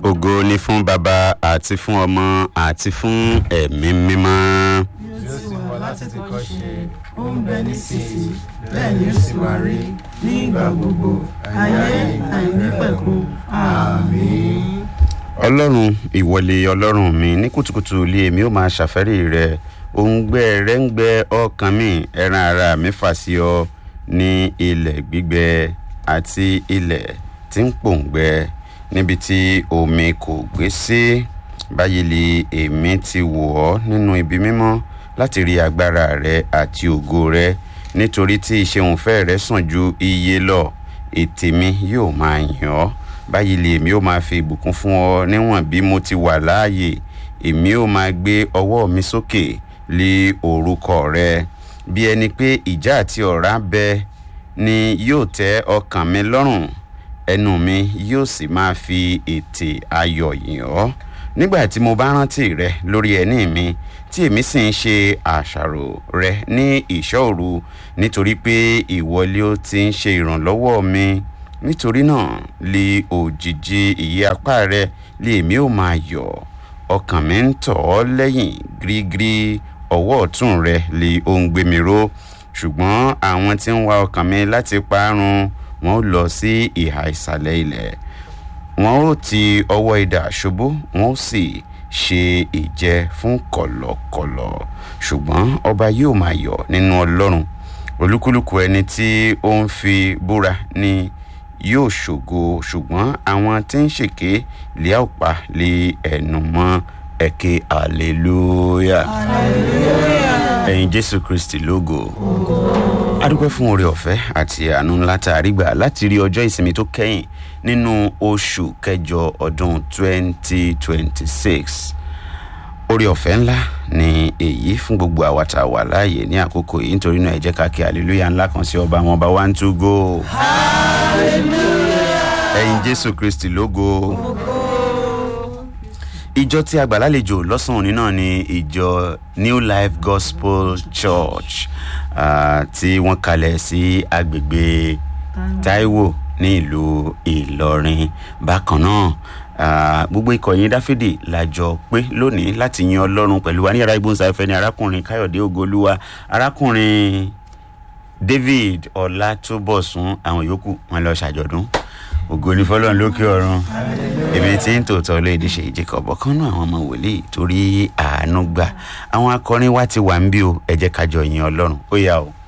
ògo ni fún baba àti fún ọmọ àti fún ẹ̀mí mímọ́. bí ó ti wà láti ti kọ́ ṣe ó ń bẹ nísinsìnyí bẹ́ẹ̀ ni ó sì máa rí ní ìgbà gbogbo ayé àìnípẹ̀kun àmín. ọlọ́run ìwọlé ọlọ́run mi ní kùtùkùtù ilé mi ó máa ṣàfẹ́rí rẹ òǹgbẹ rẹ ń gbẹ ọkàn mi ẹran ara mi fà sí ọ ní ilẹ̀ gbígbẹ àti ilẹ̀ tí ń pòǹgbẹ níbi tí omi kò gbé sí báyìí lè èmi ti wò ọ́ nínú ibi mímọ́ láti rí agbára rẹ àti ògo rẹ nítorí tí ìṣeunfẹ́ rẹ sàn ju iye lọ ètè mi yóò máa yàn ọ́ báyìí lè èmi ó máa fi ìbùkún fún ọ níwọ̀n bí mo ti wà láàyè èmi ó máa gbé ọwọ́ mi sókè lé orúkọ rẹ bí ẹni pé ìjà àti ọ̀rá bẹ ni yóò tẹ́ ọkàn mi lọ́rùn ẹnu mi yóò sì máa fi ètè ayọ̀ yìn ọ́ nígbà tí mo bá rántí rẹ lórí ẹní mi tí èmi sì ń ṣe àṣàrò rẹ ní ìṣọ́ nítorí pé ìwọlé ó ti ń ṣe ìrànlọ́wọ́ mi nítorí náà lè òjìji ìyẹ́ apá rẹ lè èmi ó máa yọ̀ ọkàn mi ń tọ̀ ọ́ lẹ́yìn gírígírí ọwọ́ ọ̀tún rẹ lè ó ń gbé mi ró ṣùgbọ́n àwọn tí ń wá ọkàn mi láti parun wọn ó lọ sí ìhà ìsàlẹ̀ ilẹ̀ wọn ó ti ọwọ́ idà ṣubú wọn ó sì ṣe ìjẹ fún kọ̀lọ̀kọ̀lọ̀ ṣùgbọ́n ọba yóò máa yọ̀ nínú ọlọ́run olúkúlùkù ẹni tí ó ń fi búra ni yóò ṣògo ṣùgbọ́n àwọn tí ń ṣèké lè àpá lé ẹnu mọ́ ẹ̀kẹ́ hallelujah ẹ̀yin jésù kristi lógo adúpẹ́ fún oore ọ̀fẹ́ àti àánú ńlá tá a rí gbà láti rí ọjọ́ ìsinmi tó kẹ́yìn nínú oṣù kẹjọ ọdún 2026 oore ọ̀fẹ́ ńlá ni èyí fún gbogbo àwa tá a wà láàyè ní àkókò yìí nítorí náà ẹ jẹ́ ká kí hallelujah ńlá kan sí ọba àwọn ọba one two go ẹ̀yin jésù kristi lógo ìjọ tí a gbà lálejò lọ́sàn-án òní náà ni ìjọ new life gospel church uh, tí wọ́n kalẹ̀ sí agbègbè taiwo ní ìlú ìlọrin bákan náà uh, gbogbo ikọ̀ yín dáfídì làjọ pé lónìí láti yan ọlọ́run pẹ̀lú wa ní yàrá ìgbóhùnsáfẹ́ ní arákùnrin káyọ̀dé ògolúwa arákùnrin david ọlátúbọ̀sún àwọn yòókù wọn lọ ṣàjọ̀dún ògo ní fọlọ́run lókè ọ̀run èmi tí ń tòótọ́ léèdè ṣe ìjẹ́kọ̀ ọ̀bọ̀ kan náà àwọn ọmọ wòlíì torí àánú gbà àwọn akọrin wa ti wà ń bí o ẹ jẹ́ ká jọ yin ọlọ́run ó yá o.